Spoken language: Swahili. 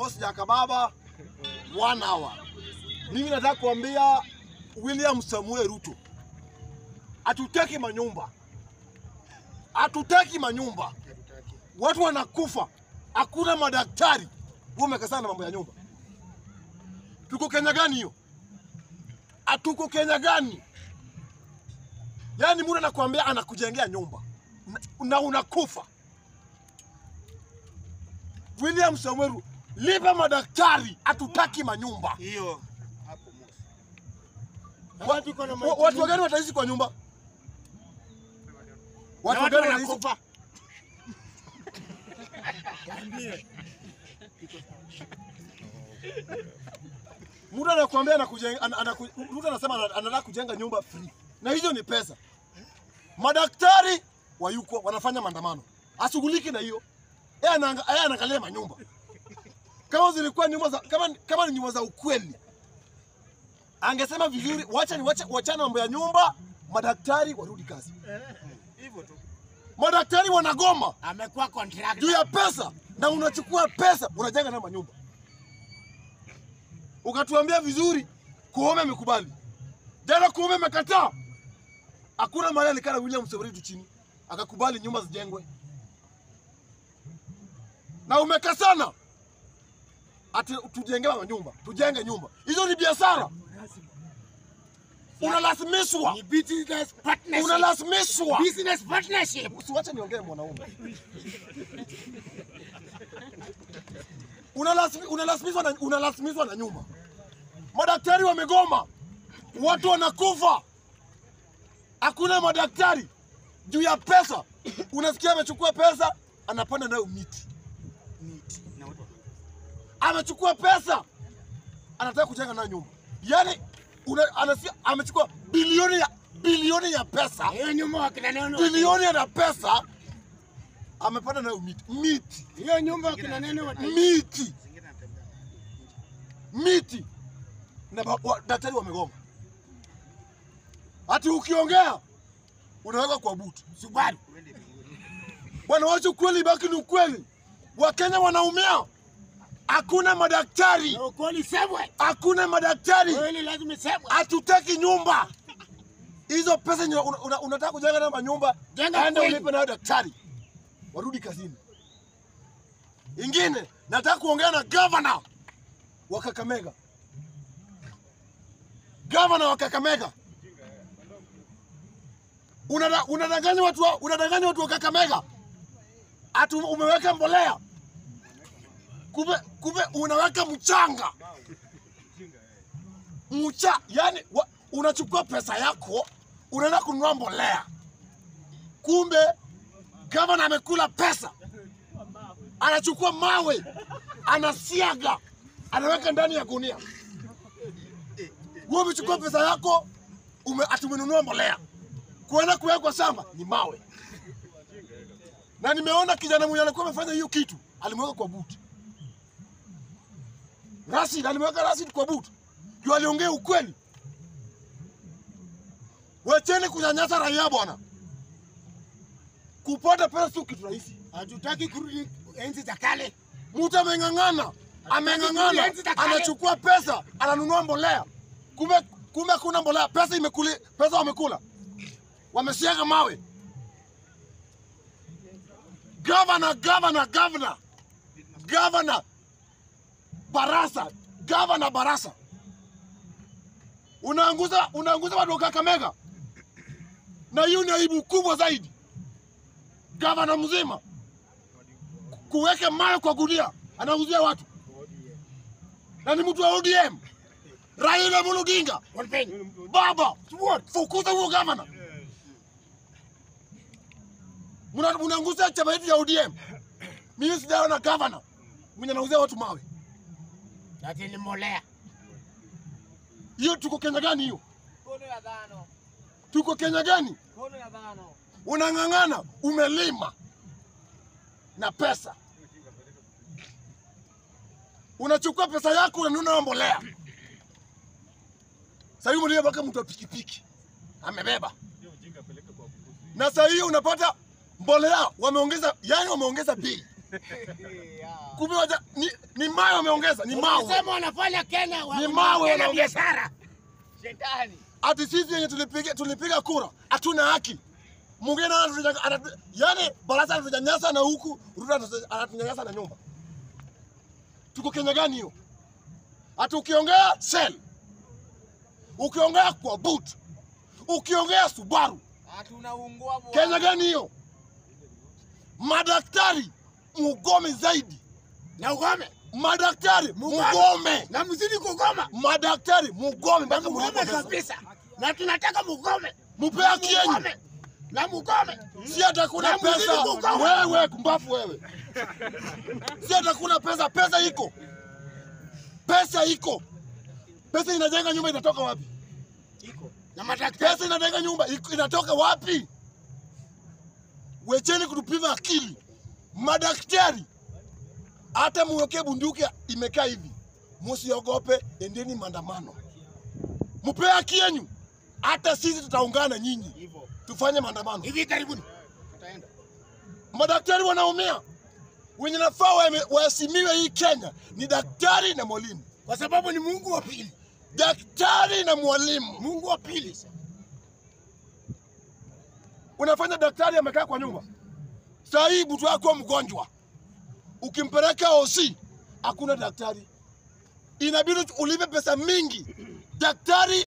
Boss Jakababa one hour. Mimi nataka kuambia William Samuel Ruto, hatutaki manyumba, hatutaki manyumba. Watu wanakufa, hakuna madaktari. Wewe umekazana na mambo ya nyumba. Tuko Kenya gani hiyo? Hatuko Kenya gani? Yaani mtu anakuambia anakujengea nyumba na, na unakufa. William Samuel Ruto, lipa madaktari, hatutaki manyumba. Hiyo hapo mosi. Wa- Watu iko na wa- Watu wagani wataishi kwa nyumba? Watu watu wagani wataishi? wanakufa. Mtu anakuambia anakujenga, ana- anaku- mtu anasema ana- anataka kujenga nyumba free, na hizo ni pesa. Madaktari wayuko wanafanya maandamano, ashughuliki na hiyo. Yeye anaanga- yeye anaangalia manyumba. Kama zilikuwa nyumba za kama, kama ni nyumba za ukweli, angesema vizuri, wacha ni wacha wachana mambo ya nyumba, madaktari warudi kazi. Hivyo tu. Madaktari wanagoma Amekuwa contractor. juu ya pesa, na unachukua pesa unajenga na manyumba. Ukatuambia vizuri, Koome amekubali. Jana Koome amekataa. Hakuna mahali alikaa na William Samoei Ruto chini akakubali nyumba zijengwe, na umekasana ati tujengewe manyumba, tujenge nyumba. Hizo ni biashara, unalasimishwa, Ni business partnership. unalasimishwa. Business partnership. Usiwache niongee mwanaume. Unalazimi- Unalasimishwa na, unalasimishwa na nyumba. Madaktari wamegoma, watu wanakufa, hakuna madaktari juu ya pesa. Unasikia amechukua pesa, anapanda nayo miti. Miti. Na watu Amechukua pesa, anataka kujenga nayo nyumba. Yaani una, anasikia amechukua bilioni ya bilioni ya pesa Hiyo nyumba wakina neno. bilioni ya pesa amepanda nayo miti miti Hiyo nyumba wakina neno wata. miti miti na ba- wa- daktari wamegoma. Ati ukiongea unaweka kwa butu. Subaru. Bwana, wacha ukweli baki ni ukweli. Wakenya wanaumia, hakuna madaktari, Na ukweli semwe. hakuna madaktari, Kweli lazima semwe. hatutaki nyumba. Hizo pesa yenye una- una- unataka kujenga nayo manyumba, Jenga enda kweli. ulipe nayo daktari, warudi kazini. Ingine nataka kuongea na gavana wa Kakamega, gavana wa Kakamega, Unada- unadanganya watu, wa- unadanganya watu wa Kakamega ati umeweka mbolea, kumbe kumbe unaweka mchanga mcha, yani wa, unachukua pesa yako unaenda kununua mbolea, kumbe gavana amekula pesa, anachukua mawe anasiaga, anaweka ndani ya gunia. Wewe umechukua pesa yako ume, ati umenunua mbolea, kuenda kuwekwa shamba ni mawe. Na nimeona kijana mwenye alikuwa amefanya hiyo kitu, alimweka kwa buti. Rashid alimweka Rashid kwa buti, juu aliongea ukweli. Wacheni kunyanyasa raia bwana. Kupata pesa sio kitu rahisi. Hatutaki kurudi enzi za kale. Mtu ameng'ang'ana, ameng'ang'ana, anachukua pesa, ananunua mbolea, kumbe kumbe kuna mbolea, pesa imekuli, pesa wamekula, wamesiaga mawe. Gavana, gavana, gavana, gavana Barasa, gavana Barasa, unaanguza unaanguza watu wa Kakamega, na hiyo ni aibu kubwa zaidi. Gavana mzima kuweka mawe kwa gunia anauzia watu, na ni mtu wa ODM. Raila Amolo Odinga, Walpeni. baba, fukuza huo gavana. Muna- Munaangusha chama yetu ya ODM. Mimi sijaona gavana mwenye anauzia watu mawe. Ati ni molea. Hiyo tuko Kenya gani hiyo? Kono ya dhano. Tuko Kenya gani? Kono ya dhano. Unang'ang'ana, umelima na pesa, unachukua pesa yako unanunua mbolea. Sasa hiyo mbolea mpaka mtu wa pikipiki amebeba, na sasa hiyo unapata mbolea wameongeza, yani wameongeza bei Kumbe waja, ni, ni mawe wameongeza, ni mawe. Ukisema wanafanya Kenya wa- Ni mawe Kenya wanaongeza. biashara. Shetani. Ati sisi yenye tulipiga tulipiga kura hatuna haki. Mwingine anatunya- anatu- yani baraza anatunyanyasa na huku Ruto anatu- anatunyanyasa na nyumba. Tuko Kenya gani hiyo? Ati ukiongea Shell, ukiongea kwa boot, ukiongea Subaru, Hatunaungua bwana. Kenya gani hiyo? Madaktari mugome zaidi, Na ugome. madaktari mugome, Na mzidi kugoma. madaktari mugome Na mpaka mugome mlipe pesa. kabisa. Na tunataka mugome. Mupe Na haki yenyu. mugome. Na mugome. Si hata kuna Na mzidi pesa. kugoma. Wewe kumbafu wewe. Si hata kuna pesa, pesa iko. Pesa iko. Pesa inajenga nyumba inatoka wapi? Na madaktari. Pesa inajenga nyumba iko- inatoka wapi? Wecheni kutupima akili. Madaktari hata muwekee bunduki imekaa hivi, musiogope, endeni maandamano, mupee haki yenyu. Hata sisi tutaungana nyinyi, tufanye maandamano. Hivi karibuni. Tutaenda. Madaktari wanaumia, wenye nafaa wame- waheshimiwe hii Kenya ni daktari na mwalimu, Kwa sababu ni Mungu wa pili. daktari na mwalimu. Mungu wa pili. Unafanya daktari amekaa kwa nyumba, saa hii mtu wako mgonjwa, ukimpeleka OC hakuna daktari, inabidi ulipe pesa mingi. Daktari